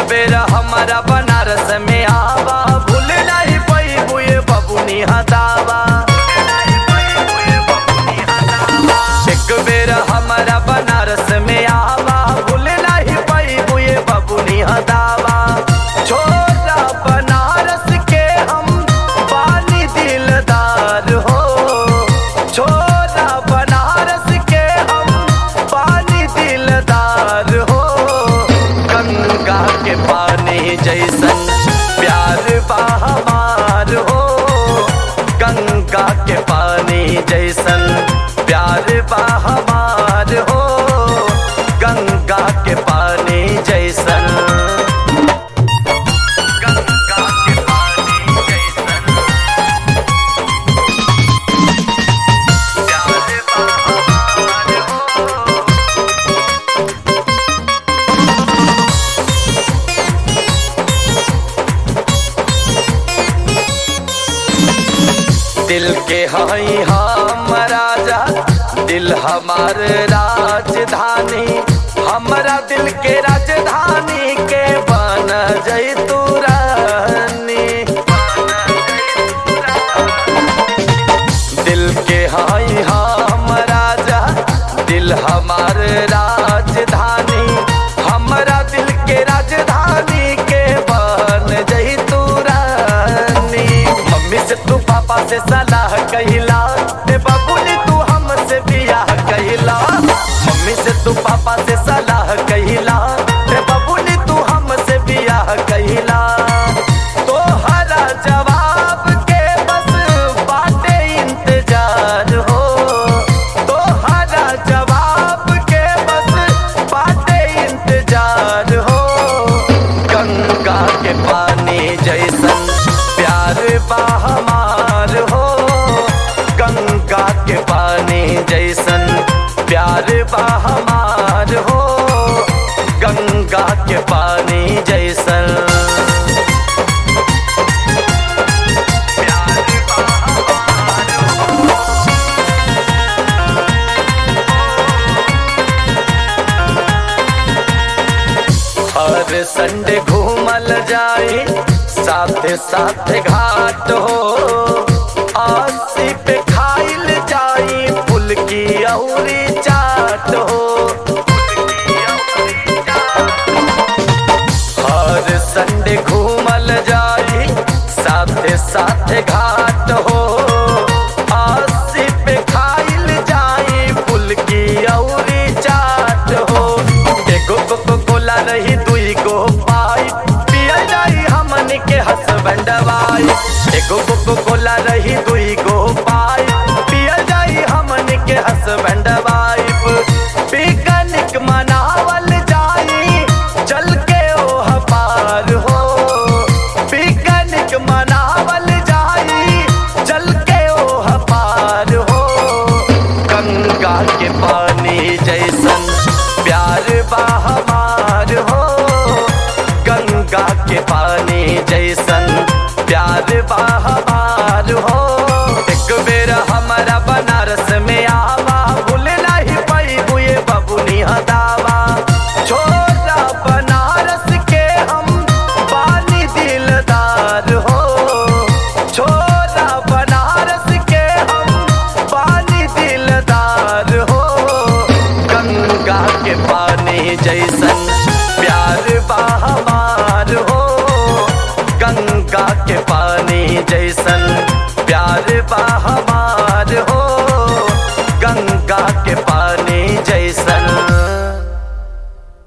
बेर हमारा बनारस में आवा भूल नहीं पैबू ये बबुनी हदावा एक बेर हमारा बनारस में आवा भूल नहीं पैबू ये बबुनी हदावा छोरा बनारस के हम बानी दिलदार हो छोरा बनारस के हम पानी दिलदार हो गंगा के पानी जैसन प्यार बा हमार हो गंगा के पानी जैसन प्यार बा हमार हो गंगा के पानी जैसन गंगा के पानी जैसन प्यार बा हमार हो दिल के हई हम राजा दिल हमार राजधानी हमरा दिल के राजधानी के बन जैतू रानी दिल के हई हम राजा दिल हमार राजधानी हमरा दिल के राजधानी के बन जैतू रानी मम्मी से तू पापा से सलाह कहिला ते बाबूली तू हमसे बियाह कहिला मम्मी से तू पापा से सलाह कहिला ते बाबूली तू हमसे बियाह कहिला तोहरा जवाब के बस बाटे इंतजार हो तोहरा जवाब के बस बाटे इंतजार हो गंगा के पानी जैसन प्यार बा हमार हो गंगा के पानी जैसन प्यार बा हमार हो गंगा के पानी जैसन प्यार बा हमार हो हर संडे घूमल जाए साथे साथे घाट हो आसी पे खाइल जाई फुल की औरी चाट हो हर संडे घूमल जाई साथे साथे घाट हो आसी पे खाइल जाई फुल की औरी चाट हो एगो कोको कोला रही दुई गो पाई पियल जाई हमन के हसबैंड वाई एगो कोको कोला रही दुई गो पाई पियल जाई हमन के हसबैंड वाइफ पिकनिक मनावल जाई चल के ओह पार हो पिकनिक मनावल जाई चल के ओह पार हो गंगा के पानी जैसन प्यार बा हमार हो गंगा के पानी जैसन प्यार बा हमार हो एक बेर हमारा बनारस में आवा भूल नहीं पैबू ये बबुनी हदावा छोरा बनारस के हम बानी दिलदार हो छोरा बनारस के हम बानी दिलदार हो गंगा के पानी जैसन प्यार बा हमार हो गंगा के पानी जैसन प्यार बा हमार